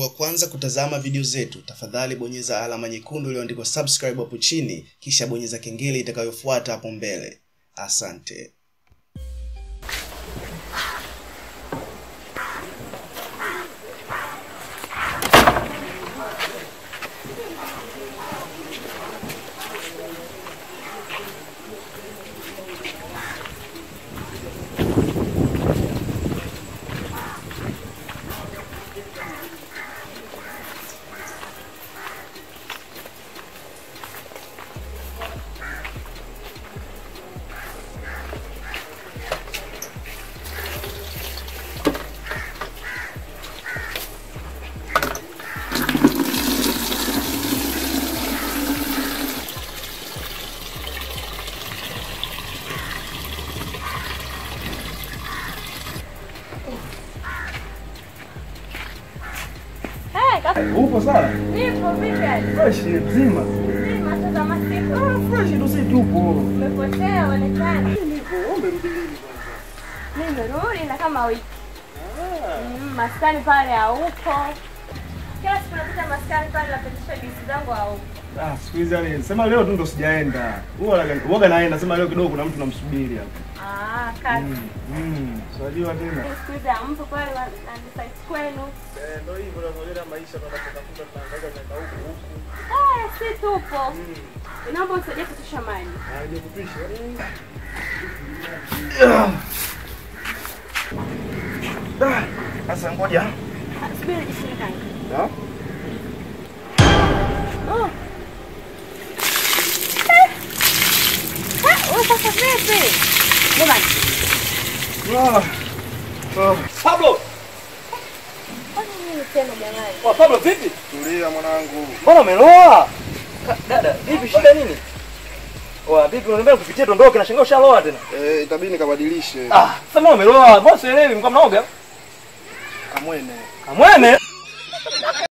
wa kwanza kutazama video zetu, tafadhali bonyeza alama nyekundu iliyoandikwa subscribe hapo chini, kisha bonyeza kengele itakayofuata hapo mbele. Asante. Hey, kaka, Upo sawa? nipo vipi? Fresh mzima. Sima sasa masiku. Fresh ndo sisi tupo. Umepotea onekana. Nipo, umerudi lini kwanza? Nimerudi na kama wiki. Mm, maskani pale haupo. Kila siku napita maskani pale napitisha bisi zangu haupo. Ah, siku hizi yani sema leo tu ndo sijaenda. Huwa huwaga naenda, sema leo kidogo kuna mtu namsubiri hapa. Ah, kazi. Mm. Mm. Unajua tena. Siku hizi hampo pale na na site kwenu. Eh, ndio hivyo tunavyoenda maisha tunatafuta tunaangaika tunaenda huku huku. Eh, si tupo. Naomba usaidie kutusha maji. Aje kupisha. Ah, Sasa ngoja. Ah, Subiri nijishike kanga. Da? Oh. Eh. Eh, wewe sasa vipi? Jamani, Ah. Ah. Pablo, kwani nini tena jamani? wa Pablo vipi? Tulia mwanangu. Mbona umeloa? Ka- Dada, vipi shida nini? Wa vipi unaniambia kupitia tondoke na shangaa ushaloa tena? Eh, itabidi nikabadilishe. Ah, sasa mbona umeloa? Mbona sielewi mko mnaoga? Kamwene. Kamwene.